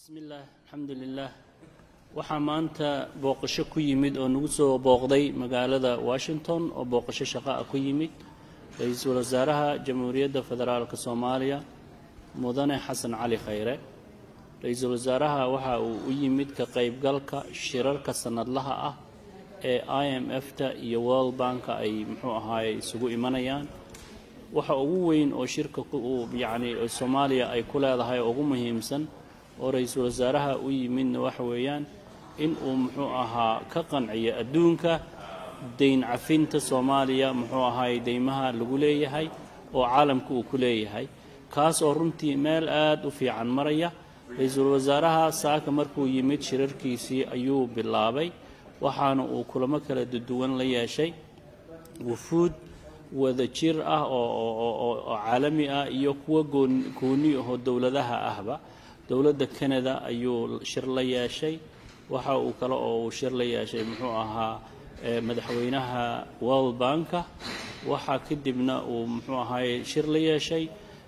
bismillaah alxamdu lilaah waxaa maanta booqasho ku yimid oo nagu soo booqday magaalada washington oo booqasho shaqo ah ku yimid ra-iisul wasaaraha jamhuuriyadda federaalka soomaaliya mudane xasan cali khayre ra-iisul wasaaraha waxa uu u yimid ka qaybgalka shirarka sannadlaha ah ee i m f-ta iyo world banka ay muxuu ahaaye isugu imanayaan waxa ugu weyn oo shirka yacni soomaaliya ay ku leedahay oo ugu muhiimsan oo ra-iisul wasaaraha u yimidna waxa weeyaan in uu muxuu ahaa ka qanciyo adduunka dayn cafinta soomaaliya muxuu ahaay deymaha lagu leeyahay oo caalamka uu ku leeyahay kaas oo runtii meel aad u fiican maraya ra-iisul wasaaraha saaka markuu yimid shirarkiisii ayuu bilaabay waxaana uu kulamo kala duwan la yeeshay wufuud wada jir ah oo caalami ah iyo kuwa gooni ahoo dowladaha ahba dowladda canada ayuu shir la yeeshay waxa uu kale oo uu shir la yeeshay muxuu ahaa madaxweynaha world banka waxaa kadibna uu muxuu ahaaye shir la yeeshay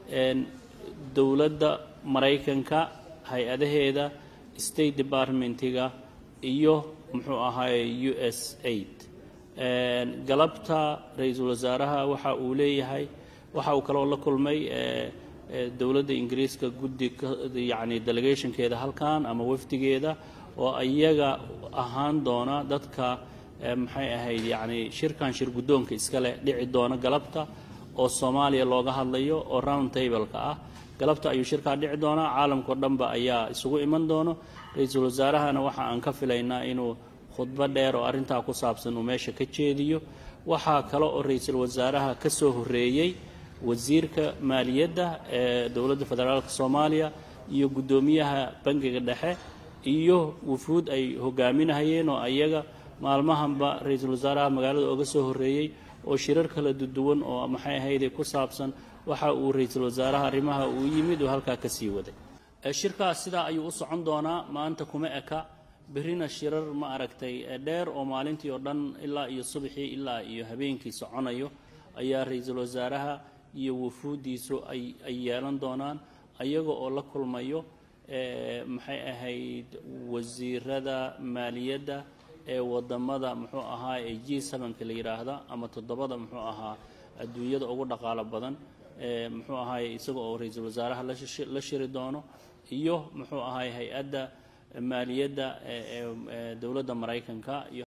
dowladda maraykanka hay-adaheeda state departmentiga iyo muxuu ahaaye u s aid galabta ra-iisul wasaaraha waxa uu leeyahay waxa uu kaloo la kulmay dowladda ingiriiska guddi yacni delegationkeeda halkan ama wafdigeeda oo iyaga ahaan doona dadka maxay ahayd yacni shirkan shir guddoonka iska leh dhici doona galabta oo soomaaliya looga hadlayo oo round tableka ah galabta ayuu shirkaa dhici doonaa caalamkao dhanba ayaa isugu iman doono ra-iisul wasaarahana waxa aan ka filaynaa inuu khudbo dheer oo arrintaa ku saabsan uu meesha ka jeediyo waxaa kale oo ra-iisul wasaaraha ka soo horreeyey wasiirka maaliyadda ee dowladda federaalka soomaaliya iyo guddoomiyaha bangiga dhexe iyo wufuud ay hogaaminahayeen oo ayaga maalmahanba ra-iisul wasaaraha magaalada oga soo horreeyey oo shirar kala duwan oo maxay ahayde ku saabsan waxa uu ra-iisul wasaaraha arrimaha uu yimid oo halkaa ka sii waday shirkaas sidaa ayuu u socon doonaa maanta kuma eka berrina shirar ma aragtay dheer oo maalintii oo dhan ilaa iyo subaxii ilaa iyo habeenkii soconayo ayaa ra-iisul wasaaraha iyo wufuuddiisu ay ay yeelan doonaan ayaga oo la kulmayo maxay ahayd wasiirada maaliyadda ee wadamada muxuu ahaa ee g sevenka la yidhaahda ama toddobada muxuu ahaa adduunyada ugu dhaqaalo badan muxuu ahaay isaga oo ra-iisul wasaaraha la shiri doono iyo muxuu ahaay hay-adda maaliyadda ee dowladda maraykanka iyo